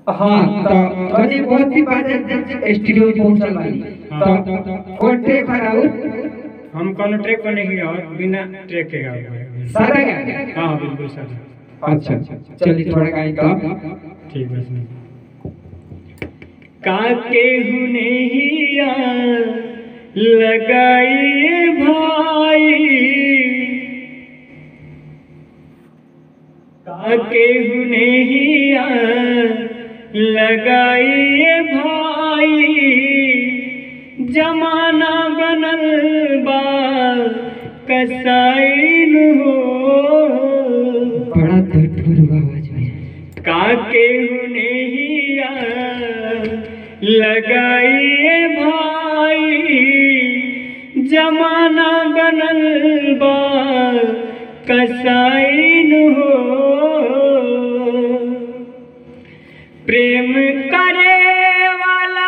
हाँ तो अभी बहुत ही बात स्टूडियो पहुंचल बानी तो कौन ट्रैक कराऊ हम कौन ट्रैक पर नहीं और बिना ट्रैक के गाओ सादा गा हाँ बिल्कुल सर अच्छा चलिए थोड़ा गाई तो ठीक बस नहीं काके हुनैया लगाइए भाई काके हुनैया लगाइए भाई जमाना बनल बा कसाइन हो बड़ा धुर आवाज में काके हुनैया लगाइए भाई जमाना बनल बा कसाइन हो प्रेम करे वाला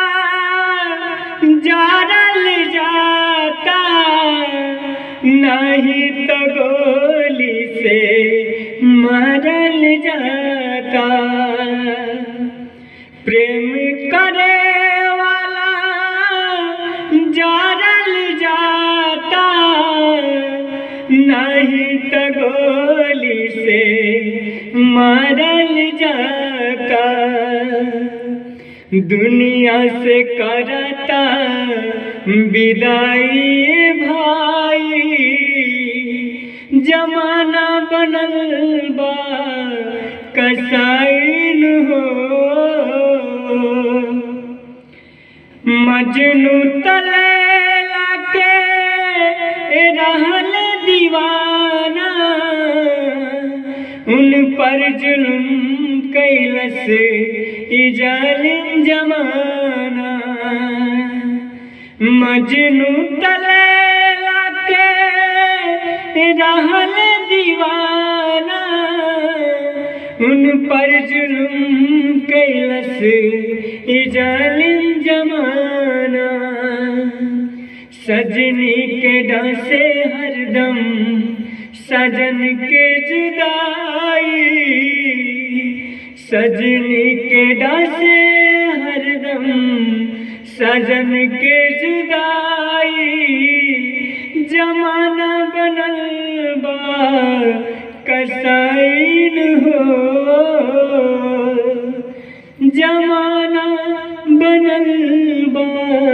जारल जाता नहीं तो गोली से मरल जाता प्रेम करे वाला जारल जाता नहीं तो गोली से मरल जाता दुनिया से करता विदाई भाई जमाना बनल बा कसाइन हो मजनू तले लाके रहल दीवाना उन पर जुल्म कैलस ई जालिम जमाना मजनू तले लाके रहल दीवाना उन पर जुल्म कैलस ई जालिम जमाना सजनी के डांसे हरदम सजन के जुदाई सजनी के डांसे हरदम सजन के जुदाई जमाना बनल बा कसाइन हो जमाना बनल बा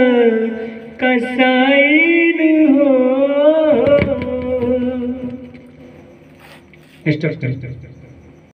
कसाइन हो स्टॉप